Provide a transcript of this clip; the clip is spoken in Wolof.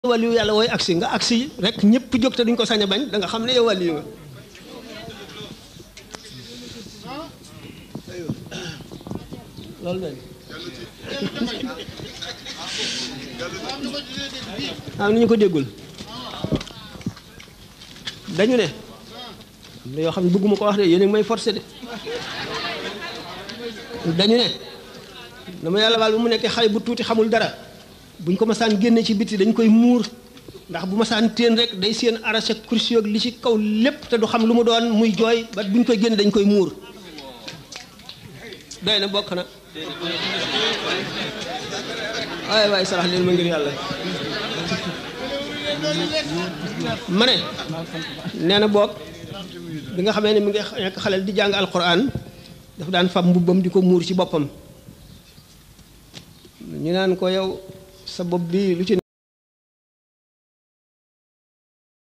wàlliyu yàlla wooy agsi nga agsi rek ñëpp jóg te duñ ko sañ a bañ da nga xam ne yow wàlliyu nga loolu lañ am na ñu ko déggul dañu ne am na yoo xam ne bëgguma ko wax de yéen a ngi may forcé de dañu ne dama yàlla baal bu mu nekkee xale bu tuuti xamul dara buñ ko masaan génne ci biti dañ koy muur ndax bu masaan téen rek day seen arraché kursi ak li ci kaw lépp te du xam lu mu doon muy jooy ba buñ koy génne dañ koy muur doy na bokk na waaye waaye sarax leen ma ngir yàlla ma ne nee na boog bi nga xamee ne mi ngi nekk xaleel di jàng alquran dafa daan fab mbubbam di ko muur ci boppam ñu naan ko yow sa bopp bi lu ci